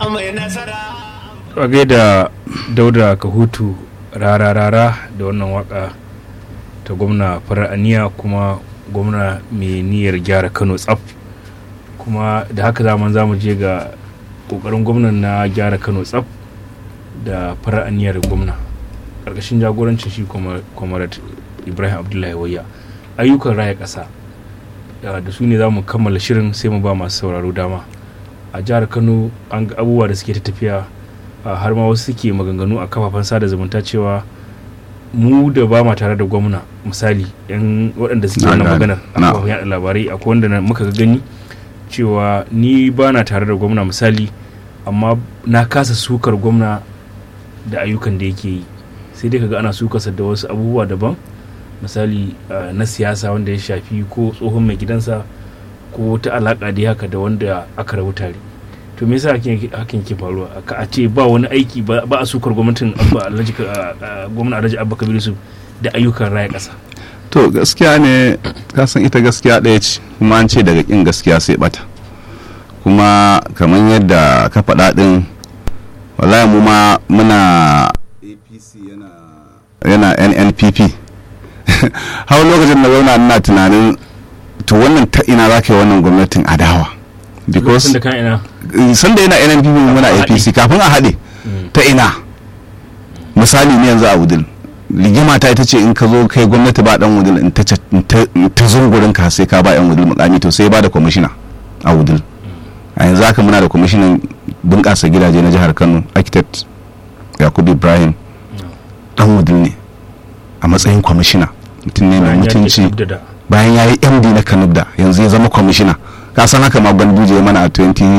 mai nasara Wage da dauda kahutu rara-rara da wannan waka ta gwamna farar aniya kuma gwamna mai niyyar gyara kano tsaf kuma da haka zaman za mu je ga kokarin gwamnan na gyara kano tsaf da farar aniyar gwamna ƙarƙashin jagorancin shi kwamarat ibrahim abdullahi wayya ayyukan raya ƙasa da su ne za mu kammala shirin sai mu ba masu sauraro dama a jihar kano an ga abubuwa da suke ta tafiya har ma wasu suke maganganu a kafafen sada zumunta cewa mu da ba ma tare da gwamna misali yan waɗanda suke wannan maganar a kafafen yaɗa labarai akwai wanda muka gani cewa ni ba na tare da gwamna misali amma na kasa sukar gwamna da ayyukan da yake yi sai dai kaga ana sukarsa da wasu abubuwa daban misali na siyasa wanda ya shafi ko tsohon mai gidansa ko ta alaka da haka da wanda aka rabu tare to me yasa hakan ke faruwa ka a ce ba wani aiki ba a sukar gwamnatin abba alhaji gwamna alhaji abba kabiru su da ayyukan raya kasa to gaskiya ne kasan ita gaskiya ɗaya ce kuma an ce daga kin gaskiya sai bata kuma kamar yadda ka faɗa ɗin wallahi mu ma muna apc yana yana nnpp har lokacin da zauna ina tunanin to wannan ta ina za ka yi wannan gwamnatin adawa because sanda yana nnpp muna apc kafin a haɗe ta ina misali ne yanzu a wudil rigima ta ita ce in ka zo kai gwamnati ba dan wudil in ta zungurin ka sai ka ba yan wudil mukami to sai ba da kwamishina a wudil a yanzu haka muna da kwamishinan bunƙasa gidaje na jihar kano architect yakubu ibrahim dan wudil ne a matsayin kwamishina mutum ne mai mutunci bayan ya yi md na kanubda yanzu ya zama kwamishina ka san haka ma ganduje mana a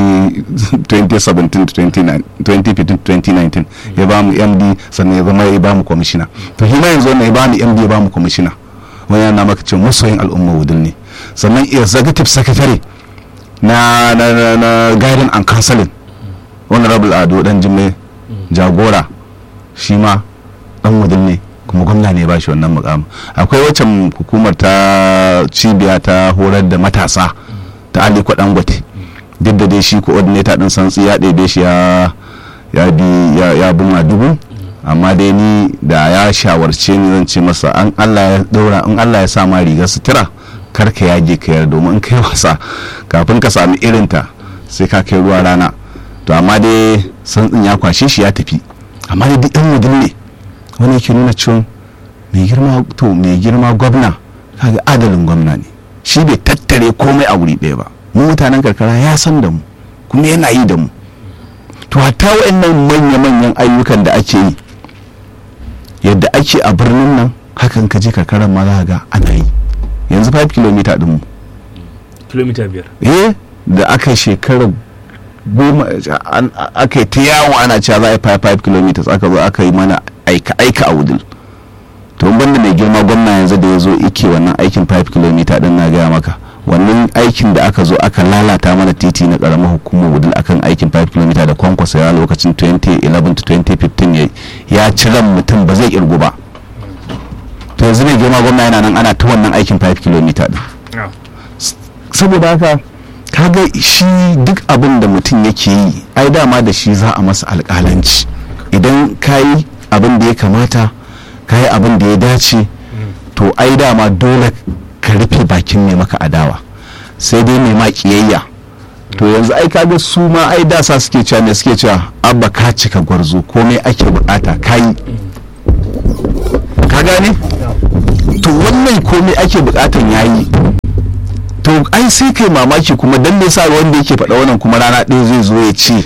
2017-2019 ya ba mu md sannan ya zama ya ba mu kwamishina to shi ma yanzu wannan ya ba mu md ya ba mu kwamishina wani yana maka ce masoyin al'umma wudil ne sannan executive secretary na na na, na guidance and counseling honorable ado dan jimme jagora shi ma dan wudil ne kuma gwamna ne ba shi wannan mukamin akwai waccan hukumar ta cibiya ta horar da matasa ta aliko dangote duk da dai shi coordinator din santsi ya ɗebe shi ya ya bi ya ya buma dubu amma dai ni da ya shawarce ni zan ce masa an Allah ya daura in Allah ya sa ma rigar sutura kar ka yage ka yar domin in kai wasa kafin ka sami irinta sai ka kai ruwa rana to amma dai santsin ya kwashe shi ya tafi amma dai duk ɗan wudin ne wani yake nuna cewa mai girma to mai girma gwamna kaga adalin gwamna ne shi bai tattare komai a wuri ɗaya ba mu mutanen karkara ya san da mu kuma yana yi da mu to hatta waɗannan manya-manyan ayyukan da ake yi yadda ake a birnin nan hakan ka je karkarar ma za ga ana yi yanzu 5 km din mu kilomita biyar eh da aka yi shekarar goma aka yi ta yawo ana cewa za a yi 5 km aka zo aka yi mana aika-aika a wudil to banda mai girma gwamna yanzu da ya zo ike wannan aikin 5 km din na gaya maka wannan aikin da aka zo aka lalata mana titi na karamar hukumar wudil akan aikin 5 km da kwankwasa ya lokacin 2011 to 2015 ya ci ran mutum ba zai kirgu ba to yanzu mai girma gwamna yana nan ana ta wannan aikin 5 km din saboda haka kaga shi duk abin da mutum yake yi ai dama da shi za a masa alƙalanci idan ka yi abin da ya kamata ka yi abin da ya dace to ai dama dole ka rufe bakin mai maka adawa sai dai mai ma kiyayya to yanzu ai kaga su ma ai dasa suke cewa ne suke cewa abba ka cika gwarzo komai ake bukata ka yi ka gane to wannan komai ake bukatan yayi to ai sai kai mamaki kuma dan me sa wanda yake faɗa wannan kuma rana ɗaya zai zo ya ce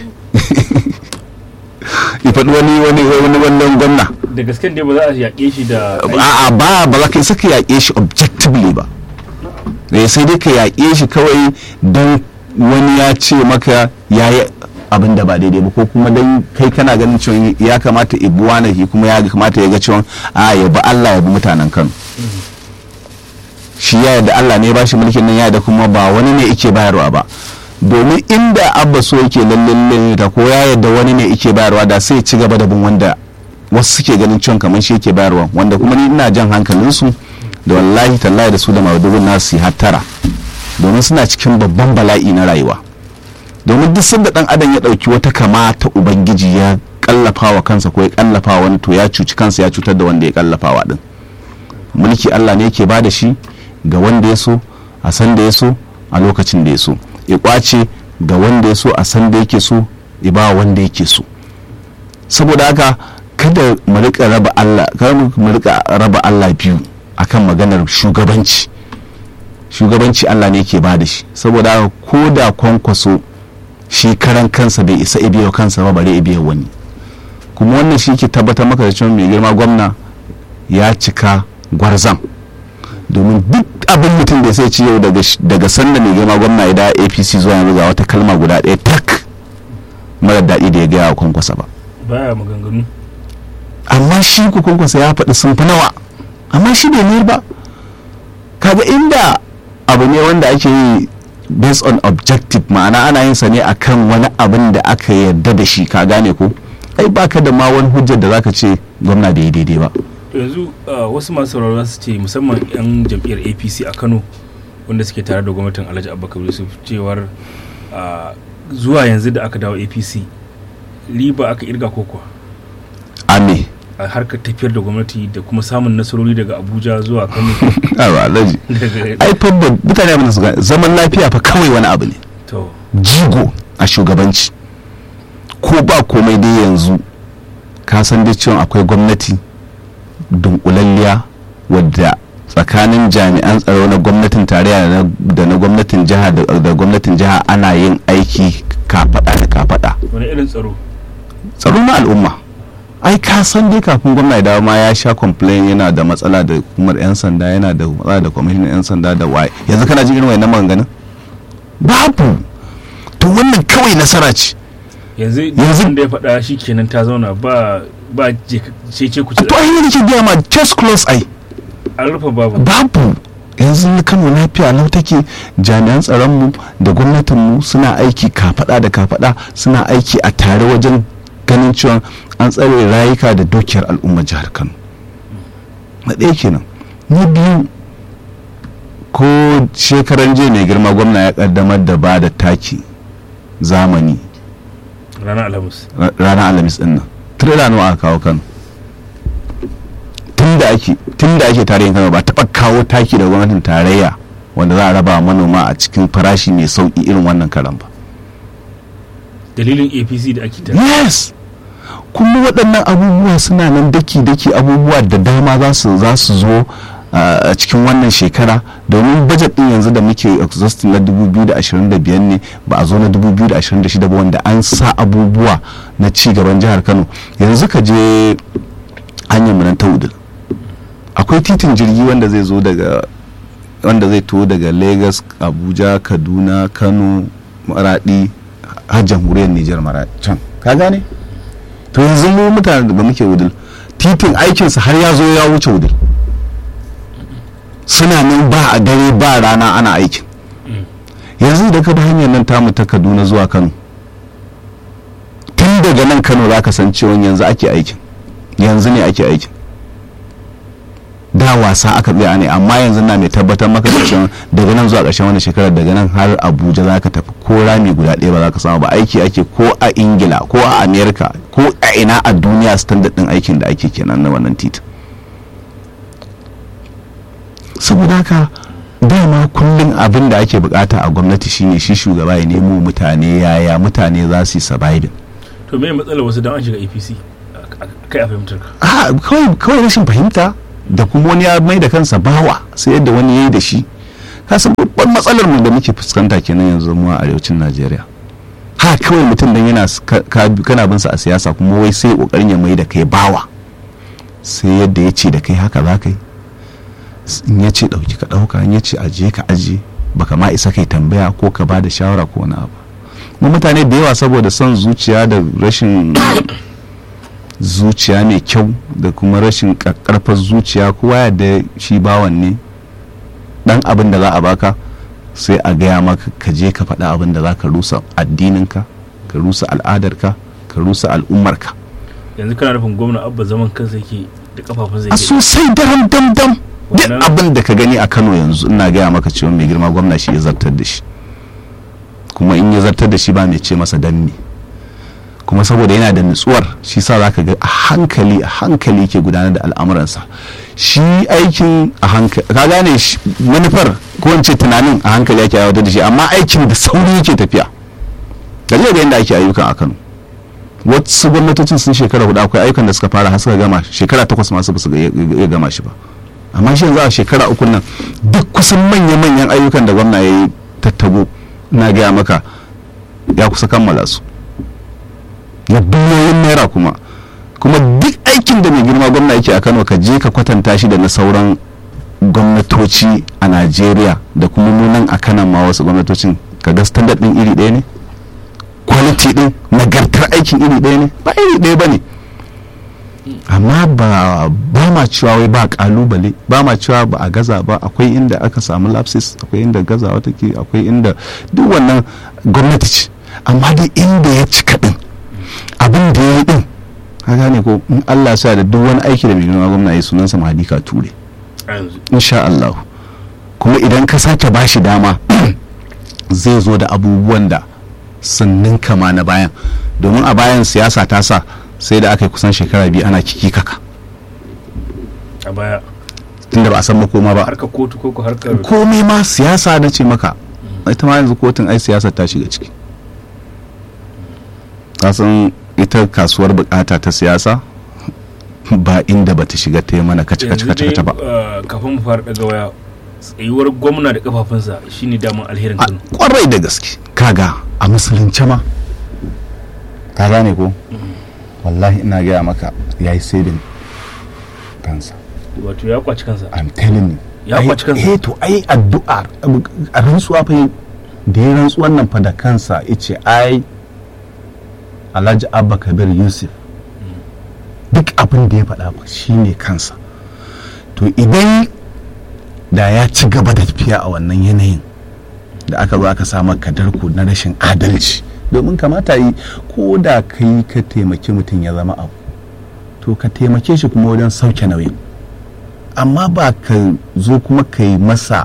ya faɗi wani wani wani wannan gwamna da gasken dai ba za a yaƙe shi da a'a ba ba za ka saka yaƙe shi objectively ba eh sai dai ka yaƙe shi kawai don wani ya ce maka ya yi abin da ba daidai ba ko kuma don kai kana ganin cewa ya kamata ibuwa na kuma ya kamata ya ga cewa a ya bi Allah ya bi mutanen Kano shi ya yarda Allah ne ba shi mulkin nan ya da kuma ba wani ne yake bayarwa ba domin inda abba so yake lalle ta ko ya yarda wani ne yake bayarwa da sai ci gaba da bin wanda wasu suke ganin cewa kamar shi yake bayarwa wanda kuma ni ina jan hankalinsu da wallahi tallahi da su da maudu'in nasu hattara domin suna cikin babban bala'i na rayuwa domin duk sanda dan adam ya dauki wata kama ta ubangiji ya kallafa wa kansa ko ya kallafa wa wani to ya cuci kansa ya cutar da wanda ya kallafa wa din mulki Allah ne yake bada shi ga wanda ya so a san da ya so a lokacin da ya so ya kwace ga wanda ya so a san da yake so ya ba wanda yake so saboda haka kada mu rika raba Allah kada mu rika raba Allah biyu akan maganar shugabanci shugabanci Allah ne yake ba da shi saboda haka ko da kwankwaso shi karan kansa bai isa ibiyo kansa ba bare ibiyo wani kuma wannan shi ke tabbatar maka da cewa mai girma gwamna ya cika gwarzam domin duk abin mutum da sai ci yau daga sanda mai girma gwamna ya da apc zuwa yanzu ga wata kalma guda ɗaya tak mara daɗi da ya gaya wa kwankwasa ba baya maganganu amma shi ku kwankwasa ya faɗi sun fi nawa amma shi bai mayar ba kaga inda abu ne wanda ake yi based on objective ma'ana ana yin sa ne akan wani abin da aka yarda da shi ka gane ko ai baka da ma wani hujjar da zaka ce gwamna bai yi daidai ba yanzu wasu masu sauraro su ce musamman 'yan jam'iyyar apc a kano wanda suke tare da gwamnatin alhaji abubakar yusuf cewar zuwa yanzu da aka dawo apc riba aka irga kokowa ame a harkar tafiyar da gwamnati da kuma samun nasarori daga abuja zuwa kano awa alhaji ai fa mutane abin da su zaman lafiya fa kawai wani abu ne to jigo a shugabanci ko ba komai dai yanzu ka san dai cewa akwai gwamnati dunkulalliya wadda tsakanin jami'an tsaro na gwamnatin tarayya da na gwamnatin jiha da gwamnatin jiha ana yin aiki kafada da kafada wani irin tsaro tsaro na al'umma ai ka san dai kafin gwamna ya dawo ma ya sha complain yana da matsala da hukumar yan sanda yana da matsala da kwamishinan yan sanda da waye yanzu kana jin irin wannan maganganun babu to wannan kawai nasara ce yanzu Yanzu- da ya faɗa shi kenan ta zauna ba ba ce ce ku ci to ai ne nake gaya ma just close ai an rufe babu babu yanzu kano lafiya lau take jami'an tsaronmu da gwamnatinmu suna aiki kafada da kafada suna aiki a tare wajen ganin cewa an tsare rayuka da dukiyar al'ummar jihar kano na ɗaya kenan na biyu ko shekaran jiya mai girma gwamna ya kaddamar da ba da taki zamani ranar alhamis ra- ranar alhamis din nan tirela nawa aka kawo kano tun da ake tun da ake tarihin kano ba taɓa kawo taki da gwamnatin tarayya wanda za a raba wa manoma a cikin farashi mai sauƙi irin wannan karan ba dalilin apc da ake ta yes kuma waɗannan abubuwa suna nan daki-daki abubuwa da dama za su za su zo a cikin wannan shekara domin bajet din yanzu da muke exhausting na 2025 ne ba a zo na 2026 ba wanda an sa abubuwa na ci gaban jihar kano yanzu ka je hanyar mu nan ta udul akwai titin jirgi wanda zai zo daga wanda zai to daga lagos abuja kaduna kano maradi har jamhuriyar nijar maradi can ka gane to yanzu mu mutane da muke wudul titin aikinsa har ya zo ya wuce wudul suna nan ba a dare ba rana ana aikin yanzu da ka bi hanyar nan tamu ta kaduna zuwa kano tun daga nan kano za ka san cewa yanzu ake aikin yanzu ne ake aikin da wasa aka tsaya ne amma yanzu na mai tabbatar maka da cewa daga nan zuwa ƙarshen wani shekarar daga nan har abuja za ka tafi ko rami guda ɗaya ba za ka samu ba aiki ake ko a ingila ko a america ko a ina a duniya standard ɗin aikin da ake kenan na wannan titin saboda haka dama kullum abin da ake bukata a gwamnati shine shi shugaba ya nemo mutane yaya mutane za su yi surviving to me matsalar wasu don an shiga apc kai a fahimtar ka a kawai kawai rashin fahimta da kuma wani ya mai da kansa bawa sai yadda wani ya yi da shi kasan babban matsalar mu da muke fuskanta kenan yanzu mu a arewacin najeriya ha kawai mutum dan yana kana bin sa a siyasa kuma wai sai kokarin ya mai da kai bawa sai yadda ya ce da kai haka za ka yi in ya ce ɗauki ka ɗauka in ya ce ajiye ka ajiye baka ma isa kai tambaya ko ka ba da shawara ko wani abu mu mutane da yawa saboda son zuciya da rashin zuciya mai kyau da kuma rashin karfar zuciya kowa da shi bawan ne dan abin da za a baka sai a gaya maka ka je ka faɗa abin da za ka rusa addininka ka rusa al'adarka ka rusa al'ummarka yanzu kana nufin gwamna abba zaman kansa yake da kafafun zai a sosai daram dam dam duk abin da ka gani a kano yanzu ina gaya maka cewa mai girma gwamna shi ya zartar da shi kuma in ya zartar da shi ba mai ce masa danne kuma saboda yana da nutsuwar shi sa za ka ga a hankali a hankali ke gudanar da al'amuransa shi aikin a hankali ka gane manufar ko in ce tunanin a hankali ake aiwatar da shi amma aikin da sauri yake tafiya da zai ga yadda ake ayyukan a kano wasu gwamnatocin sun shekara hudu akwai ayyukan da suka fara har suka gama shekara takwas masu ba su iya gama shi ba amma shi yanzu a shekara uku nan duk kusan manya-manyan ayyukan da gwamna ya yi tattabo na gaya maka ya kusa kammala su na biliyoyin naira kuma kuma duk aikin da mai girma gwamna yake a kano ka je ka kwatanta shi da na sauran gwamnatoci a najeriya da kuma nunan a kanan ma wasu gwamnatocin ka ga standard din iri ɗaya ne quality din nagartar aikin iri ɗaya ne ba iri ɗaya ba ne amma ba ba ma cewa wai ba kalubale ba ma cewa ba a gaza ba akwai inda aka samu lapses akwai inda gazawa take akwai inda duk wannan gwamnati ce amma dai inda ya cika din abin da ya yi din ka gane ko in Allah sa da duk wani aiki da mai girma gwamna ya sunansa mahadika ture insha Allah kuma idan ka sake bashi dama zai zo da abubuwan da sannin kama na bayan domin a bayan siyasa ta sa sai da aka yi kusan shekara biyu ana kiki kaka a baya tunda ba a san makoma ba harkar kotu ko ko harkar komai ma siyasa na ce maka ita ma yanzu kotun ai siyasa ta shiga ciki kasan ita kasuwar bukata ta siyasa ba inda ba ta shiga ta yi mana kaci kaci kaci kaci ba kafin mu fara daga waya tsayuwar gwamna da kafafunsa shine daman alherin kano kwarai da gaske kaga a musulunce ma ka gane ko wallahi ina gaya maka ya yi saving kansa wato ya kwaci kansa i'm telling you ya kwaci kansa eh to ai addu'a a rantsuwa fa da ya rantsuwan nan fa da kansa yace ai Alhaji Abba Kabir Yusuf duk abin da ya faɗa ba shine kansa to idan da ya ci gaba da tafiya a wannan yanayin da aka zo aka samu kadarku na rashin adalci domin kamata yi ko da kai ka taimaki mutum ya zama abu to ka taimake shi kuma wajen sauke nauyin amma ba ka zo kuma ka yi masa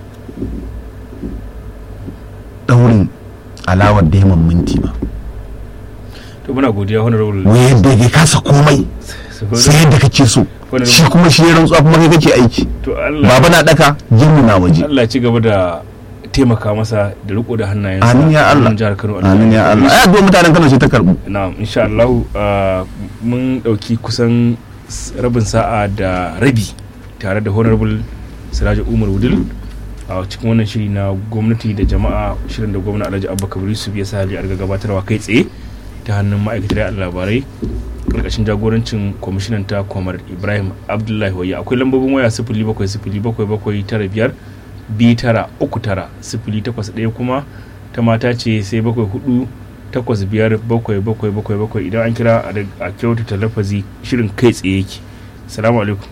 daurin alawar daiman minti ba to muna godiya honorable wai yadda ya kasa komai sai yadda kake so shi kuma shi ya rantsuwa kuma kai kake aiki to Allah baba na daka jinmu na waje Allah ci gaba da taimaka masa da riko da hannayensa amin ya Allah jihar Kano amin ya Allah ai addu'a mutanen Kano ce ta karbu na'am insha Allah mun dauki kusan rabin sa'a da rabi tare da honorable Siraja Umar Wudil a cikin wannan shiri na gwamnati da jama'a shirin da gwamna Alhaji Abubakar Yusuf ya sa hali a gabatarwa kai tsaye ta hannun ma'aikatar labarai karkashin jagorancin kwamishinan ta kwamar ibrahim abdullahi waya akwai lambobin waya sifili bakwai sifili bakwai bakwai tara biyar biyu tara uku tara sifili takwas ɗaya kuma ta mata ce sai bakwai hudu takwas biyar bakwai bakwai bakwai bakwai idan an kira a kyautata lafazi shirin kai tsaye yake salamu alaikum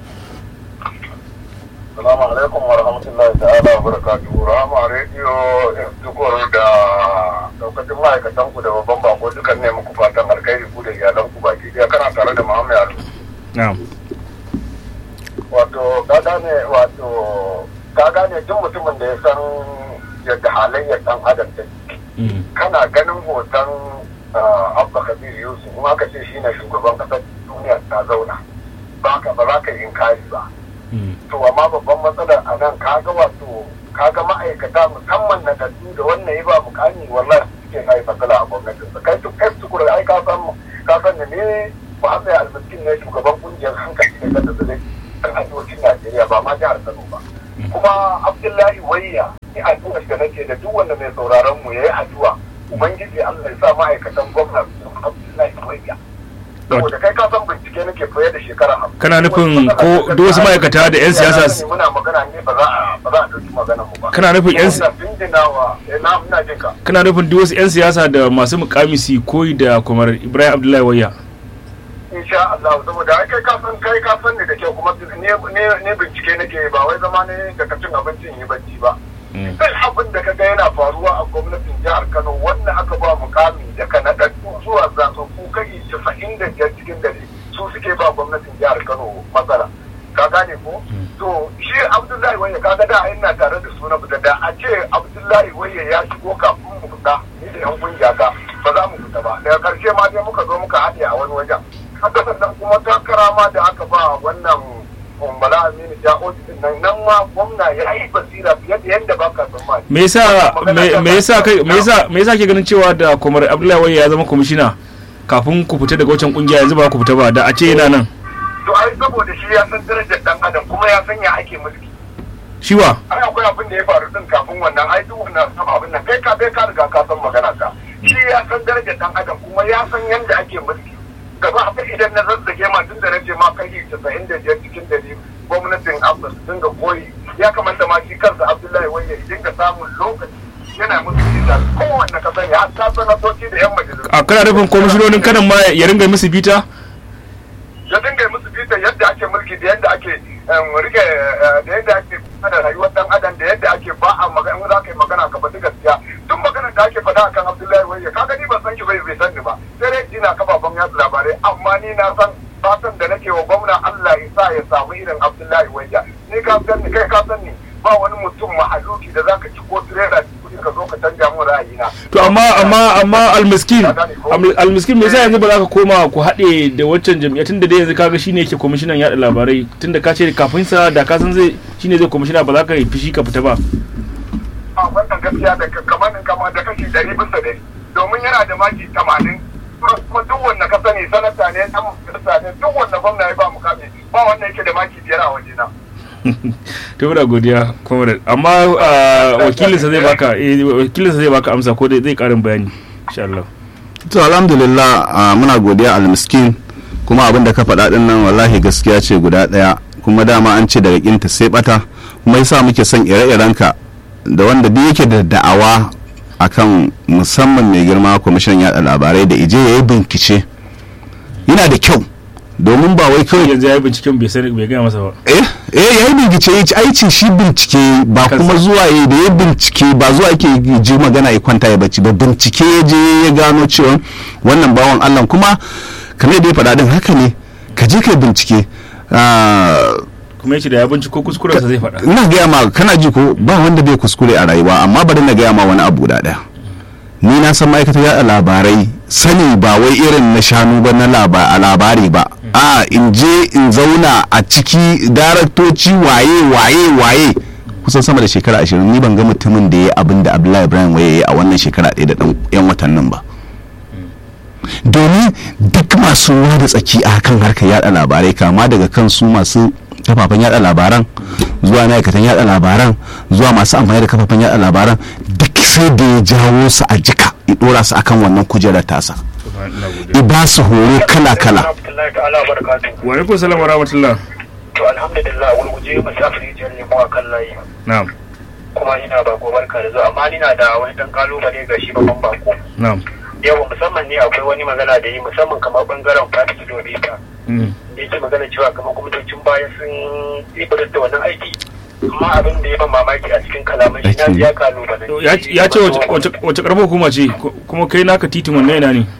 Salamu alaikum wa rahmatullahi ta'ala wa barakatuhu. Rama rediyo tukur da daukacin ma'aikatan ku da babban bako dukan ne muku fatan alkhairi ku da iyalan ku baki ɗaya kana tare da Muhammad Ali. na'am Wato ka gane wato ka gane duk mutumin da ya san yadda halayyar dan adam ta kana ganin hoton Abba Kabir Yusuf kuma aka ce shine shugaban kasar duniya ta zauna ba ka ba za ka yi inkari ba. to amma babban matsalar a nan kaga wato kaga ma'aikata musamman na kaddu da wannan ya ba mukami wallahi suke kai matsala a gwamnatin sa kai duk estu kura ai ka san ka san ne Muhammad Al-Miskin ne shugaban kungiyar hankali da kasa da kan arewacin Najeriya ba ma jihar Kano ba kuma Abdullahi Wayya ni addu'a da nake da duk wanda mai sauraron mu yayi addu'a ubangiji Allah ya sa ma'aikatan gwamnati Abdullahi Wayya saboda kai ka san bincike nake fiye da shekara hamsin kana nufin ko duk wasu ma'aikata da 'yan siyasa su- muna magana ne ba za a ba za a dauki maganar mu ba Kana nufin 'yan si- Ina bindinawa eh, na ina jin ka kana nufin duk wasu 'yan siyasa da masu mukami su koyi da kwamar ibrahim abdullahi waya insha Allah saboda ai kai ka san kai ka san ne da kyau kuma ne ne ne bincike nake ba wai zama ne da cin abincin yi bacci ba duk abin da kaga yana faruwa a gwamnatin jihar Kano wanda aka ba mukami daga naɗaɗɗu zuwa zaɓaɓɓu kai casa'in da biyar cikin dare su suke ba gwamnatin jihar Kano matsala ka gane ko to shi Abdullahi Waye kaga da ina tare da suna da da a ce Abdullahi Waye ya shigo kafin mu sai muka zo muka haɗe a wani wajen haka sannan kuma takara ma da aka ba wannan Bala Aminu Ja'oji din nan nan ma gwamna ya yi basira fiye da yadda baka tsammani. me yasa me- me yasa kai me yasa me yasa ke ganin cewa da Komar Abdullahi Wai ya zama kwamishina kafin ku fita daga wancan kungiya yanzu ba ku fita ba da a ce yana nan To ai saboda shi ya san darajar dan adam kuma ya san ya ake mulki. shiwa ai akwai abin da ya faru din kafin wannan ai duk wannan san abin nan kai ka kai ka riga ka san magana ka shi ya san darajar dan adam kuma ya san yanda ake mulki gaba abin idan na zazzage ma tun da nace ma kai 95 cikin dari gwamnatin Abbas sun dinga koyi ya kamata ma shi kansa Abdullahi wai ya dinga samun lokaci yana musu bita kowanne ka sani har ta sanatoci da yan majalisu a kana nufin kwamishinonin kanan ma ya ringa musu bita ya dinga musu bita yadda ake mulki da yadda ake em, rike eh, da yadda ake kula da rayuwar dan adam da yadda ake ba a magana in za ka yi magana ka faɗi gaskiya duk magana da ake faɗa akan Abdullahi Wayye ka gani ban san shi bai bai san ni ba sai dai ina kafafen yaɗa labarai amma ni na san fatan da nake wa gwamna Allah ya sa ya samu irin Abdullahi Wayye ni ka san ni kai ka san ni ba wani mutum mahaluki da zaka ci ko tirela kuɗi ka zo ka canja mun ra'ayina to amma amma amma almiskin Al- almiskin me yasa yanzu ba za ka koma ku haɗe da waccan jam'iyyar tunda dai yanzu kaga shine yake kwamishinan yaɗa labarai tunda ka ce kafin sa da ka san zai shine zai kwamishina ba za ka yi fishi ka fita ba a wannan gaskiya da kamar kama da kashi ɗari bisa ɗari domin yana da maki tamanin kuma duk wanda ka sani sanata ne ɗan majalisa ne duk wanda gwamna ya ba mukami ba wanda yake da maki biyar a wajena. to muna godiya comrade amma ah, wakilinsa zai baka eh, wakilinsa zai baka amsa ko dai zai karin bayani insha Allah to alhamdulillah ah, muna godiya almiskin kuma abin da ka faɗa ɗin nan wallahi gaskiya ce guda ɗaya kuma dama an ce daga kinta sai bata kuma yasa muke son ire-irenka da wanda duk yake da da'awa akan musamman mai girma kwamishin yaɗa labarai da ije ya yi bincike yana da kyau domin ba wai kawai yanzu ya yi binciken bai sani bai gaya masa ba eh eh ya yi bincike ya ci aikin shi bincike ba Kansa. kuma zuwa ya da ya bincike ba zuwa yake ji magana ya kwanta ya bacci ba bincike ya je ya gano cewa wannan bawan Allah kuma kamar da ya faɗa din haka ne ka je ka bincike Ah, kuma yace da ya binciko kuskurensa zai faɗa ina gaya ma kana ji ko ba wanda bai kuskure a rayuwa amma bari na gaya ma wani abu guda ɗaya ni na san ma'aikatar yaɗa labarai sani ba wai irin na shanu ba na laba- a labari ba a in je in zauna a ciki daraktoci waye waye waye kusan sama da shekara ashirin ni ban ga mutumin da ya yi abin da abdullahi ibrahim waye ya yi a wannan shekara ɗaya da ɗan yan watannin ba domin duk masu ruwa da tsaki a kan harkar yada labarai kama daga kan su masu kafafen yada labaran zuwa ma'aikatan yada labaran zuwa masu amfani da kafafen yada labaran duk sai da ya jawo su a jika ya dora su akan wannan kujerar tasa ina godiya ya ba su horo kala kala Alhamdulillah ta'ala barakatuhu. wa alaikum salam wa rahmatullah To alhamdulillah gurguje musafiri jan lemo a kan layi. na'am Kuma ina bako barka da zuwa amma ina da wani dan kalubale ga shi babban bako. na'am Yau musamman ne akwai wani magana da yi musamman kamar bangaren Fati Kilomita. Mm. Da yake magana cewa kamar kwamitocin baya sun yi da wannan aiki. Amma abin da ya ban mamaki a cikin kalaman shi na ji ya kalubale. ya ya ce wace- wace wace karamar hukuma ce Ko- kuma kai naka titin wannan yana ne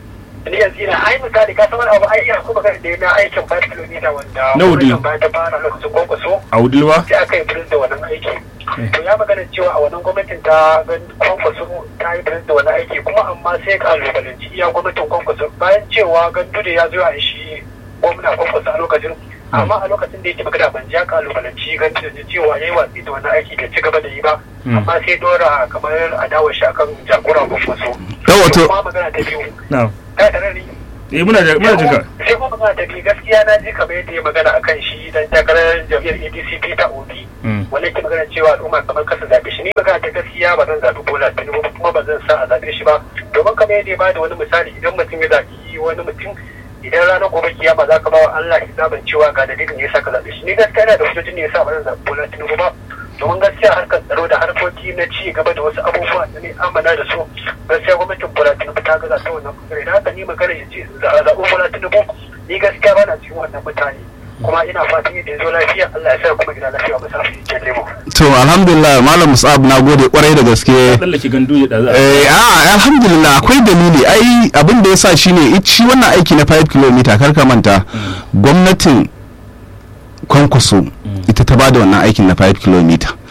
ni yanzu ina ai misali ka san wani abu ai ina kuma da na aikin 5 kilomita wanda Na wudi. gwamnatin baya ta fara lokacin kwankwaso a wudilwa sai aka yi birin da wannan aiki to ya magana cewa a wannan gwamnatin ta gan kwankwaso ta yi birin da wannan aiki kuma amma sai kalubalanci iya gwamnatin kwankwaso bayan cewa gandu da ya zo a shi gwamna kwankwaso a lokacin amma a lokacin da yake magana ban ja kalubalanci gandu da cewa ya yi watsi da wannan aiki da ci gaba da yi ba Mm. amma sai dora kamar adawar shi akan jagoran kwankwaso Yau wato- kuma magana ta biyu na'am ta tare ni eh muna da muna jinka sai kuma magana ta biyu gaskiya na ji kamar yadda ya magana akan shi dan takarar jam'iyyar ADC Peter Obi Mm. wanda ke magana cewa al'umma kamar kasa zaɓe shi ni magana ta gaskiya ba zan zaɓi Bola Tinubu ba kuma ba zan sa a zaɓe shi ba domin kamar yadda ya bada wani misali idan mutum ya zaɓi wani mutum idan ranar gobe kiyama za ka ba wa Allah hisabin cewa ga dalilin da ya sa ka zaɓe shi ni gaskiya ina da hujjojin da ya sa ba zan zaɓi Bola Tinubu ba domin gaskiya harkar tsaro da harkoki na ci gaba da wasu abubuwa da ne amana da su gaskiya gwamnatin Bola Tinubu ta gaza ta wannan bangare da haka ni magana ya ce za a zaɓi Bola Tinubu ni gaskiya ba na cikin wannan mutane kuma ina fatan yadda ya zo lafiya Allah ya sa kuma gida lafiya masa fi kyan lemo. to alhamdulillah malam musab na gode kwarai da gaske tsallake gandu ya daza eh a alhamdulillah akwai dalili ai abin da ya sa shine it- shi wannan aiki na 5 km kar ka manta gwamnatin kwankwaso ita ta bada wannan aikin na 5 km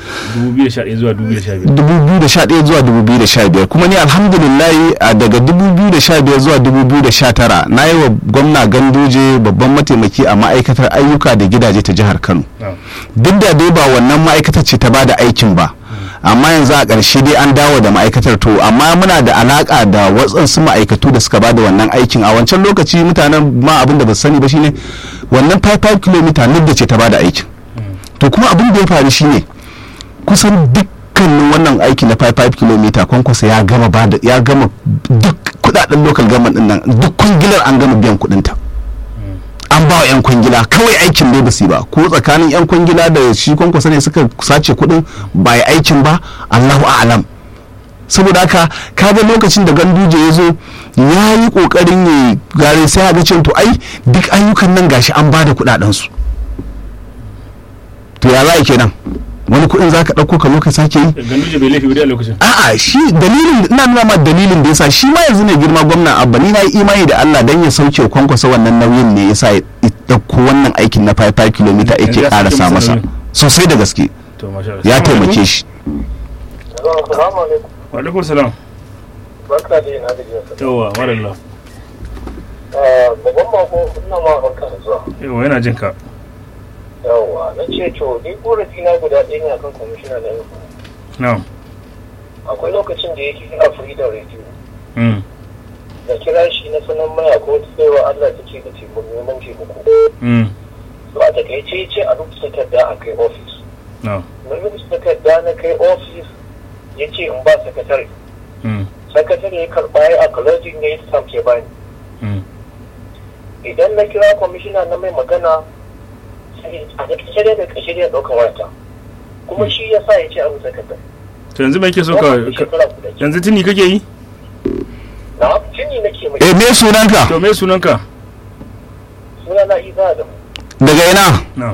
2011 zuwa 2015 2011 zuwa 2015 kuma ni alhamdulillahi a daga 2015 zuwa 2019 na yi wa gwamna ganduje babban mataimaki a ma'aikatar ayyuka da gidaje ta jihar kano na'am duk da dai ba wannan ma'aikatar ce ta bada aikin ba amma yanzu a ƙarshe dai an dawo da ma'aikatar to amma muna da alaƙa da waɗansu ma'aikatu da suka bada wannan aikin a wancan lokaci mutanen ma abin da ba su sani ba shine wannan 5 km da ce ta bada aikin to kuma abin da ya faru shine kusan dukkanin wannan aiki na 5 km kwankwasa ya gama bada ya gama duk kudaden local government din nan duk kwangilar an gama biyan kudinta an ba wa 'yan kwangila kawai aikin ne ba su yi ba ko tsakanin 'yan kwangila da shi kwankwasa ne suka sace kudin ba yi aikin ba allahu a'alam saboda haka kaga lokacin da ganduje ya zo ya yi kokarin ya gare sai ga cewa to ai duk ayyukan nan gashi an ba da kudaden su to ya za kenan wani kuɗin za ka ɗauko ka zo ka sake yi ganduje bai laifi ba dai a lokacin a'a shi dalilin ina nuna ma dalilin da yasa shi ma yanzu ne girma gwamna abba ni na yi imani da Allah dan ya sauke kwankwasa wannan nauyin ne yasa ya ɗauko wannan aikin na 5 km Yanzu yake ya sauke ƙarasa masa masa nauyin. sosai da gaske to masha Allah ya taimake shi Assalamu alaikum. wa alaikum salam Barka da yin adalci sa. yawa marallah Babban mako ina ma barka da zuwa. yawa yana jin ka Yawwa, na ce to ni korafi na guda ɗaya ne akan kwamishina na yanku. na'am Akwai lokacin da yake kira Freedom Radio. mm Da kira shi na sanar maya ko wata tsayawa Allah ta ce da taimako neman taimako. mm To a takaice ya ce a rubuta takarda a kai ofis. na'am Na rubuta takarda na kai ofis ya ce in ba sakatare. mm Sakatare ya karɓa ya acknowledging ya yi stamp ya bani. mm idan na kira kwamishina na mai magana sai a da kashe da kashe da ɗaukar wata kuma shi ya sa ya ce abu takarda to yanzu mai ke so ka Wannan ka- shekara guda ke. yanzu tuni kake yi na tuni nake mai eh me sunanka to me sunanka suna na isa da mu daga ina na'am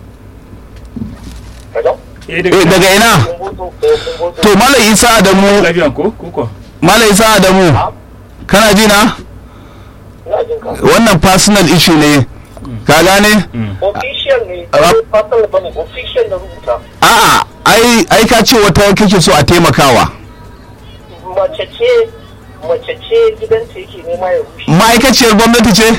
kaga eh eh daga daga ina kun boto eh, kun boto to malam isa adamu lafiya ko ko ko malam isa adamu Ha? kana ji na ina jin ka wannan personal issue ne ka gane mm official ne Ah. fasal bane official na rubuta a'a ai ai ka ce wata kake so a taimakawa mace ce mace ce gidanta yake nema ya rushe ma'aikaciyar gwamnati ce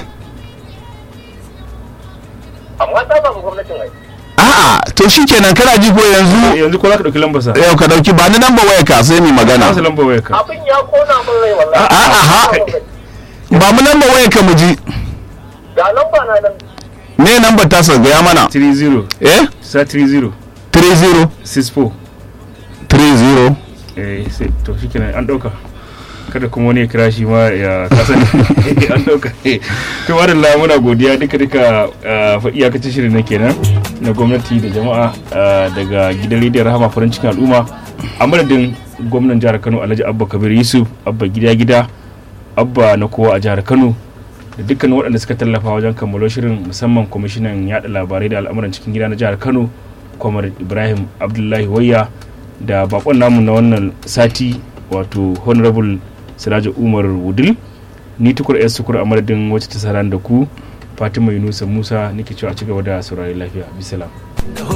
amma ta samu gwamnatin ai a'a to shikenan kana ji ko yanzu yanzu ko za ka dauki lambar sa yau ka dauki ba ni namba waya ka sai mu magana masa lambar wayar ka abin ya kona min rai wallahi A'a, ha. ba mu namba waya ka mu ji ga lamba na nan me namba ta sa gaya mana 30 eh sa 30 30 64 30 eh sai to shikenan an dauka kada kuma wani ya kira shi ma ya kasani an dauka to wadanda muna godiya duka duka fa iyakacin shirin na kenan na gwamnati da jama'a ah, daga gidan rediyon rahama farin cikin al'umma a madadin gwamnan jihar kano alhaji abba kabir yusuf abba gida gida abba na kowa a jihar kano da dukkan waɗanda suka tallafa wajen kammalo shirin musamman kwamishinan yada labarai da al'amuran cikin gida na jihar kano kwamar ibrahim abdullahi wayya da bakon namu na wannan sati wato honorable siraja umar wudil ni tukur yar sukur a madadin wacce ta saran da ku fatima yunusa musa nake cewa a cigaba da saurari lafiya bisalam